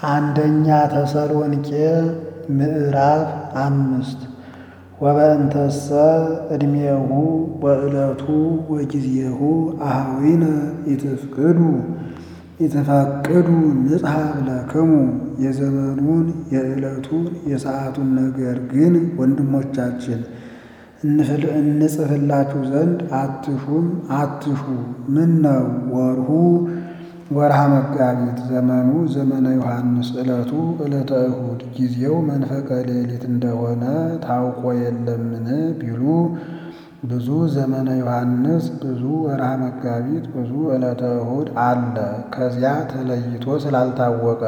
አንደኛ ተሰሎንቄ ምዕራፍ አምስት ወበእንተሰ ዕድሜሁ ወዕለቱ ወጊዜሁ አኀዊነ ኢትፍቅዱ ኢትፈቅዱ ንጽሐፍ ለክሙ የዘመኑን የዕለቱን የሰዓቱን ነገር ግን ወንድሞቻችን እንጽፍላችሁ ዘንድ አትሹም አትሹ። ምን ነው ወርሁ ወርሃ መጋቢት፣ ዘመኑ ዘመነ ዮሐንስ፣ ዕለቱ ዕለተ እሁድ፣ ጊዜው መንፈቀ ሌሊት እንደሆነ ታውቆ የለምን ቢሉ ብዙ ዘመነ ዮሐንስ፣ ብዙ ወርሃ መጋቢት፣ ብዙ ዕለተ እሁድ አለ። ከዚያ ተለይቶ ስላልታወቀ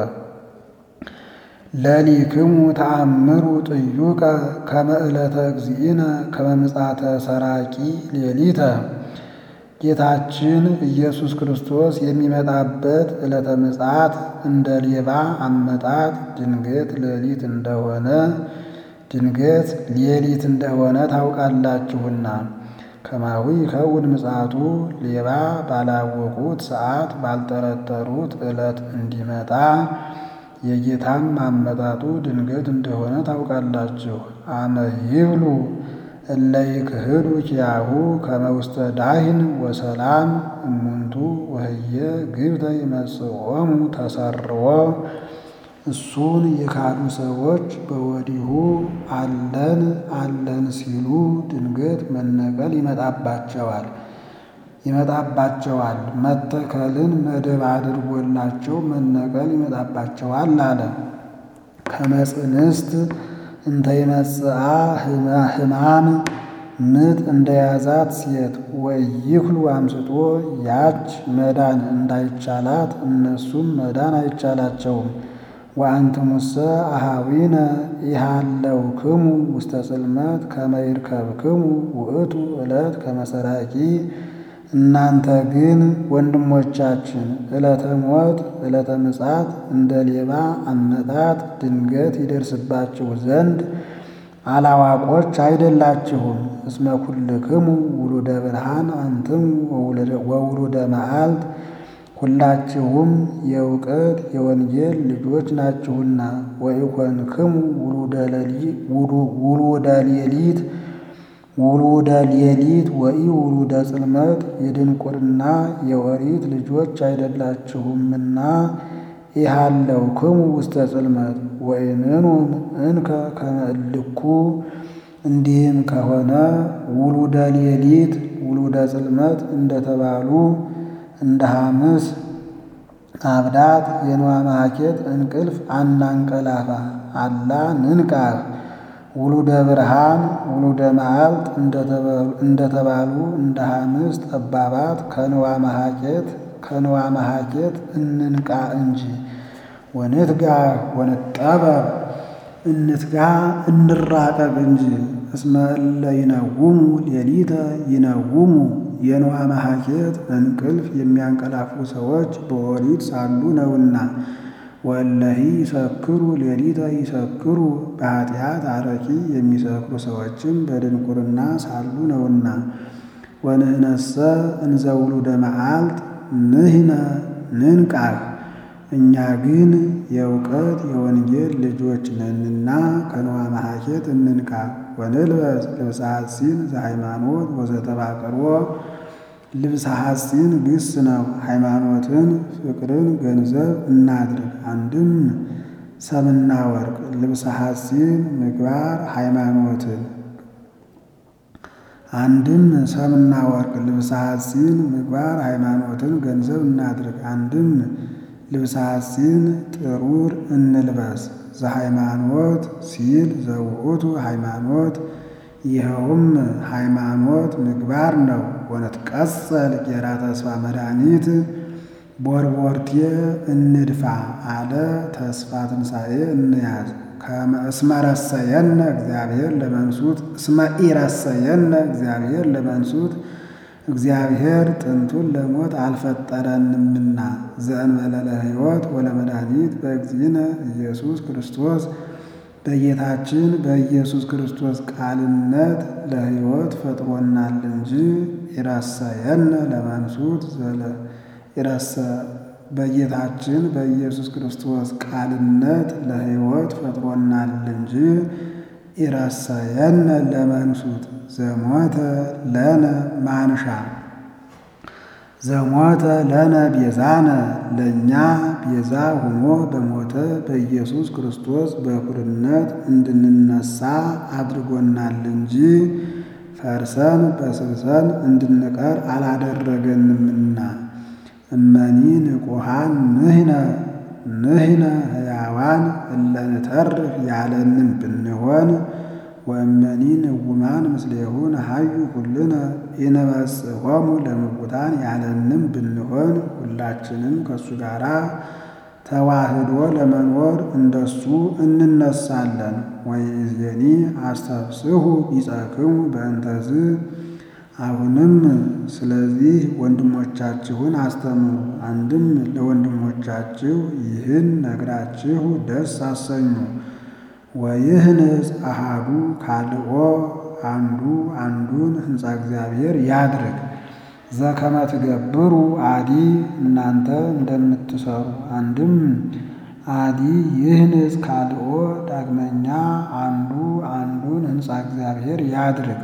ለሊክሙ ተአምሩ ጥዩቀ ከመ ዕለተ እግዚእነ ከመ ምጽአተ ሰራቂ ሌሊተ ጌታችን ኢየሱስ ክርስቶስ የሚመጣበት ዕለተ ምጽአት እንደ ሌባ አመጣጥ ድንገት ሌሊት እንደሆነ ድንገት ሌሊት እንደሆነ ታውቃላችሁና። ከማዊ ከውን ምጽአቱ ሌባ ባላወቁት ሰዓት ባልጠረጠሩት ዕለት እንዲመጣ የጌታም አመጣጡ ድንገት እንደሆነ ታውቃላችሁ። አመ ይብሉ እለ ይክህዱ ኪያሁ ከመ ውስተ ዳሂን ወሰላም እሙንቱ ወህየ ግብተ ይመጽኦሙ ተሰርዎ እሱን የካዱ ሰዎች በወዲሁ አለን አለን ሲሉ ድንገት መነቀል ይመጣባቸዋል ይመጣባቸዋል መተከልን መደብ አድርጎላቸው መነቀል ይመጣባቸዋል አለ። ከመጽንስት እንተ ይመጽአ ሕማም ምጥ እንደያዛት ሴት ወይክሉ አምስጦ ያች መዳን እንዳይቻላት እነሱም መዳን አይቻላቸውም። ወአንትሙሰ አኀዊነ ኢሃለውክሙ ውስተ ጽልመት ከመ ይርከብክሙ ውእቱ ዕለት ከመ ሰራቂ እናንተ ግን ወንድሞቻችን ዕለተ ሞት ዕለተ ምጽአት እንደ ሌባ አመጣጥ ድንገት ይደርስባችሁ ዘንድ አላዋቆች አይደላችሁም። እስመ ኩልክሙ ውሉደ ብርሃን አንትሙ ወውሉደ መዓልት ሁላችሁም የእውቀት የወንጌል ልጆች ናችሁና። ወኢኮንክሙ ውሉደ ሌሊት ውሉደ ሌሊት ወኢ ውሉደ ጽልመት የድንቁርና የኦሪት ልጆች አይደላችሁምና። ኢሃለውክሙ ውስተ ጽልመት ወኢንኑም እንከ ከመ እልኩ እንዲህም ከሆነ ውሉደ ሌሊት ውሉደ ጽልመት እንደተባሉ እንደ ሐምስ አብዳት የንዋ ማኬት እንቅልፍ አናንቀላፋ አላ ንንቃህ ውሉደ ብርሃን ውሉደ መዓልት እንደተባሉ እንደ ሐምስ ጠባባት ከንዋ መሃኬት ከንዋ መሃኬት እንንቃ እንጂ። ወንትጋ ወንጠበብ እንትጋ እንራቀቅ እንጂ። እስመ እለ ይነውሙ ሌሊተ ይነውሙ የንዋ መሃኬት እንቅልፍ የሚያንቀላፉ ሰዎች በኦሪት ሳሉ ነውና። ወእለሂ ይሰክሩ ሌሊተ ይሰክሩ በኃጢአት አረቂ የሚሰክሩ ሰዎችም በድንቁርና ሳሉ ነውና። ወንህነሰ እንዘ ውሉደ መዓልት ንሕነ ንንቃህ እኛ ግን የእውቀት የወንጌል ልጆች ነንና ከንዋ መሃኬት እንንቃ። ወንልበስ ልብሰ ሐጺን ዘሃይማኖት ወዘተባቅርቦ ልብሰ ሐጺን ግስ ነው። ሃይማኖትን ፍቅርን ገንዘብ እናድርግ። አንድም ሰምና ወርቅ ልብሰ ሐጺን ምግባር ሃይማኖትን አንድም ሰምና ወርቅ ልብሰ ሐጺን ምግባር ሃይማኖትን ገንዘብ እናድርግ። አንድም ልብሰ ሐጺን ጥሩር እንልበስ ዘሃይማኖት ሲል ዘውእቱ ሃይማኖት ይኸውም ሃይማኖት ምግባር ነው። ወነትቀጸል ጌራ ተስፋ መድኃኒት ቦርቦርቴ እንድፋ አለ ተስፋ ትንሣኤ እንያዝ። እስመ ረሰየነ እግዚአብሔር ለመንሱት እስመ ኢረሰየነ እግዚአብሔር ለመንሱት እግዚአብሔር ጥንቱን ለሞት አልፈጠረንምና ዘእንበለ ለሕይወት ወለመድኃኒት በእግዚእነ ኢየሱስ ክርስቶስ በጌታችን በኢየሱስ ክርስቶስ ቃልነት ለሕይወት ፈጥሮናል እንጂ ኢረሰየነ ለመንሱት በጌታችን በኢየሱስ ክርስቶስ ቃልነት ለሕይወት ፈጥሮናል እንጂ ኢረሰየነ ለመንሱት ዘሞተ ለነ ማንሻ ዘሞተ ለነ ቤዛነ ለእኛ ቤዛ ሆኖ በሞተ በኢየሱስ ክርስቶስ በኩርነት እንድንነሳ አድርጎናል እንጂ ፈርሰን በስብሰን እንድንቀር አላደረገንምና። እመኒ ንቁሃን ንሕነ ንሕነ ሕያዋን እለ ንተርፍ ያለንም ብንሆን ወእመኒ ንውማን ምስሌሁ ነሐዩ ኩልነ ኢንበጽሖሙ ለምውታን ያለንም ብንሆን ሁላችንም ከእሱ ጋር ተዋህዶ ለመኖር እንደሱ እንነሳለን። ወይእዜኒ አስተፍስሑ ቢጸክሙ በእንተዝ አሁንም ስለዚህ ወንድሞቻችሁን አስተምሩ። አንድም ለወንድሞቻችሁ ይህን ነግራችሁ ደስ አሰኙ። ወይህንጽ አሃዱ ካልኦ አንዱ አንዱን ሕንፃ እግዚአብሔር ያድርግ። ዘከመ ትገብሩ አዲ እናንተ እንደምትሰሩ አንድም አዲ ይህንጽ ካልኦ ዳግመኛ አንዱ አንዱን ሕንፃ እግዚአብሔር ያድርግ።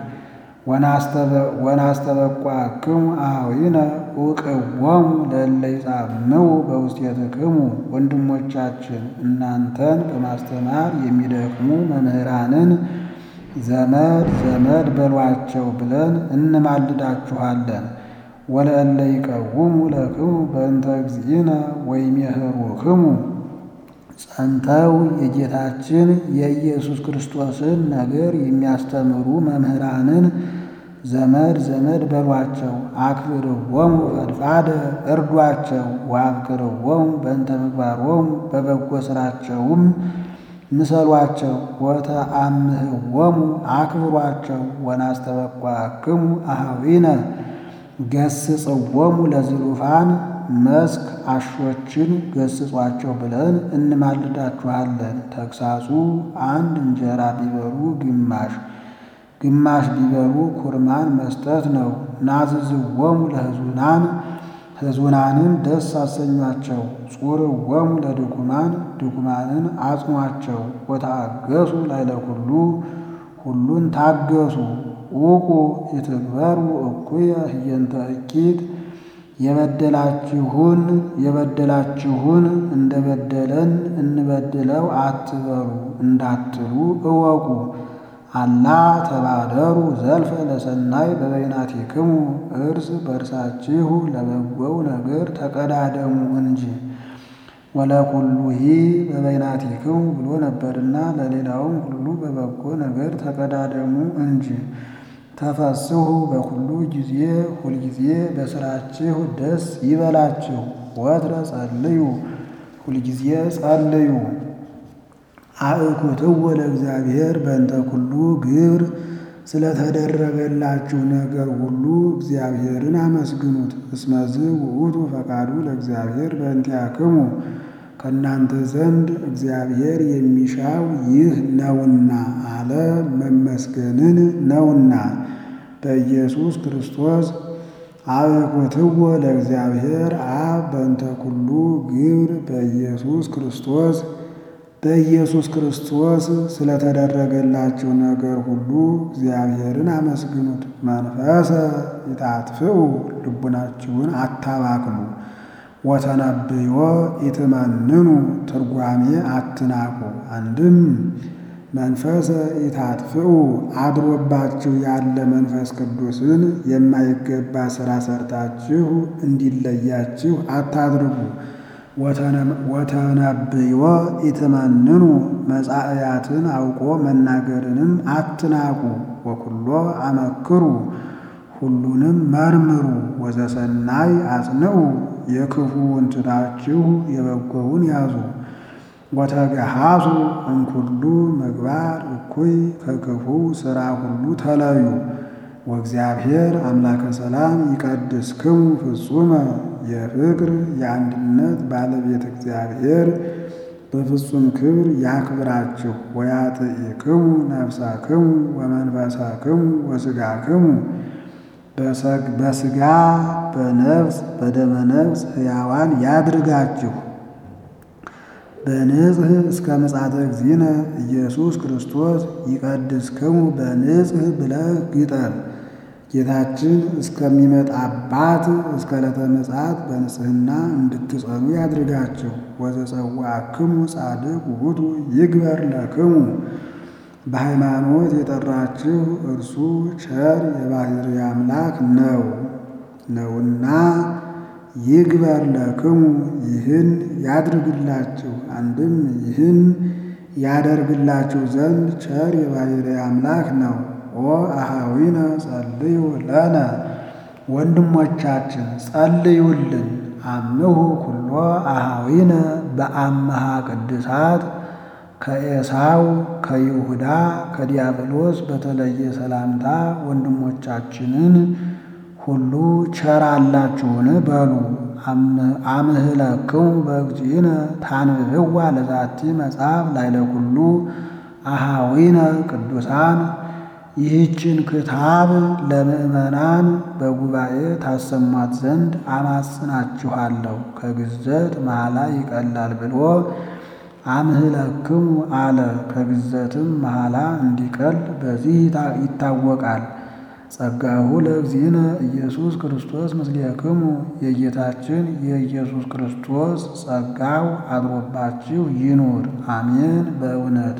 ወናስተበቋክሙ አኀዊነ ውቅዎሙ ለእለ ይጻምው በውስቴትክሙ ወንድሞቻችን እናንተን በማስተማር የሚደክሙ መምህራንን ዘመድ ዘመድ በሏቸው ብለን እንማልዳችኋለን። ወለእለ ይቀውሙ ለክሙ በእንተ እግዚእነ ወይሜህሩክሙ ጸንተው የጌታችን የኢየሱስ ክርስቶስን ነገር የሚያስተምሩ መምህራንን ዘመድ ዘመድ በሏቸው። አክብርዎሙ ፈድፋደ እርዷቸው። ወአብክርዎሙ በእንተ ምግባሮሙ በበጎ ሥራቸውም ምሰሏቸው። ወተአምህዎሙ አክብሯቸው። ወናስተበቋክሙ አኀዊነ ገስጽዎሙ ለዝሉፋን መስክ አሾችን ገስጿቸው ብለን እንማልዳችኋለን። ተግሳጹ አንድ እንጀራ ቢበሉ ግማሽ ግማሽ ቢበሉ ኩርማን መስጠት ነው። ናዝዝዎሙ ለሕዙናን ሕዙናንን ደስ አሰኟቸው። ጹርዎሙ ለድኩማን ድኩማንን አጽኗቸው። ወተአገሱ ላዕለ ኩሉ ሁሉን ታገሱ። ውቁ ይትግበሩ እኩየ ህየንተ እኪት የበደላችሁን የበደላችሁን እንደበደለን እንበድለው አትበሉ እንዳትሉ እወቁ። አላ ተባደሩ ዘልፈ ለሰናይ በበይናቲክሙ እርስ በእርሳችሁ ለበጎው ነገር ተቀዳደሙ እንጂ ወለኩሉሂ በበይናቲክሙ ብሎ ነበርና ለሌላውም ሁሉ በበጎ ነገር ተቀዳደሙ እንጂ። ተፈስሑ በኩሉ ጊዜ ሁልጊዜ በሥራችሁ ደስ ይበላችሁ። ወትረ ጸልዩ ሁልጊዜ ጸልዩ። አእኩትዎ ለእግዚአብሔር በእንተ ኩሉ ግብር ስለተደረገላችሁ ነገር ሁሉ እግዚአብሔርን አመስግኑት። እስመዝ ውእቱ ፈቃዱ ለእግዚአብሔር በእንቲአክሙ ከእናንተ ዘንድ እግዚአብሔር የሚሻው ይህ ነውና አለ መመስገንን ነውና። በኢየሱስ ክርስቶስ አብኩትዎ ለእግዚአብሔር አብ በእንተ ኩሉ ግብር በኢየሱስ ክርስቶስ በኢየሱስ ክርስቶስ ስለተደረገላችሁ ነገር ሁሉ እግዚአብሔርን አመስግኑት። መንፈሰ ይታጥፍኡ ልቡናችሁን አታባክኑ። ወተነብዮ ኢትመንኑ ትርጓሜ አትናቁ። አንድም መንፈሰ ኢታጥፍኡ አድሮባችሁ ያለ መንፈስ ቅዱስን የማይገባ ሥራ ሰርታችሁ እንዲለያችሁ አታድርጉ። ወተነብዮ ኢትመንኑ መጻእያትን አውቆ መናገርንም አትናቁ። ወኩሎ አመክሩ ሁሉንም መርምሩ። ወዘሰናይ አጽንዑ የክፉውን ትታችሁ የበጎውን ያዙ። ወተገሃሱ እምኩሉ ምግባር እኩይ ከክፉ ሥራ ሁሉ ተለዩ። ወእግዚአብሔር አምላከ ሰላም ይቀድስክሙ ፍጹመ የፍቅር የአንድነት ባለቤት እግዚአብሔር በፍጹም ክብር ያክብራችሁ። ወያጥኢክሙ ነፍሳክሙ ወመንፈሳክሙ ወሥጋክሙ በሥጋ በነፍስ በደመ ነፍስ ሕያዋን ያድርጋችሁ። በንጽሕ እስከ ምጽአተ እግዚእነ ኢየሱስ ክርስቶስ ይቀድስክሙ በንጽሕ ብለህ ግጠም። ጌታችን እስከሚመጣባት እስከ ዕለተ ምጽአት በንጽሕና እንድትጸኑ ያድርጋችሁ። ወዘጸዋዕክሙ ጻድቅ ውእቱ ይግበር ለክሙ በሃይማኖት የጠራችሁ እርሱ ቸር የባሕርይ አምላክ ነው ነውና ይግበር ለክሙ ይህን ያድርግላችሁ። አንድም ይህን ያደርግላችሁ ዘንድ ቸር የባሕርይ አምላክ ነው። ኦ አኀዊነ ጸልዩ ለነ ወንድሞቻችን ጸልዩልን። አምሁ ኩሎ አኀዊነ በአምሃ ቅድሳት ከኤሳው ከይሁዳ ከዲያብሎስ በተለየ ሰላምታ ወንድሞቻችንን ሁሉ ቸር አላችሁን በሉ። አምህለክሙ በእግዚእነ ታንብብዋ ለዛቲ መጽሐፍ ላይለ ኩሉ አኀዊነ ቅዱሳን ይህችን ክታብ ለምእመናን በጉባኤ ታሰሟት ዘንድ አማጽናችኋለሁ። ከግዘት መሐላ ይቀላል ብሎ አምህለክሙ አለ። ከግዘትም መሐላ እንዲቀል በዚህ ይታወቃል። ጸጋሁ ለእግዚእነ ኢየሱስ ክርስቶስ ምስሌክሙ የጌታችን የኢየሱስ ክርስቶስ ጸጋው አድሮባችሁ ይኑር። አሜን። በእውነት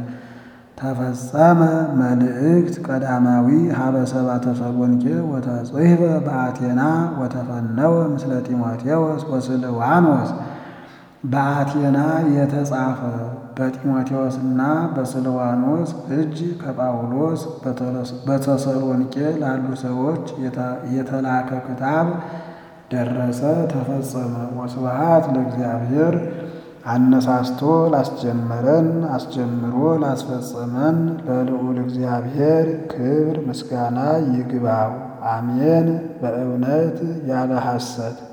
ተፈጸመ መልእክት ቀዳማዊ ሀበ ሰብአ ተሰሎንቄ ወተጽሕፈ በአቴና ወተፈነወ ምስለ ጢሞቴዎስ ወስልዋኖስ በአቴና የተጻፈ በጢሞቴዎስና በስልዋኖስ እጅ ከጳውሎስ በተሰሎንቄ ላሉ ሰዎች የተላከ ክታብ ደረሰ፣ ተፈጸመ። ወስብሐት ለእግዚአብሔር አነሳስቶ ላስጀመረን አስጀምሮ ላስፈጸመን ለልዑል እግዚአብሔር ክብር ምስጋና ይግባው። አሜን። በእውነት ያለ ሐሰት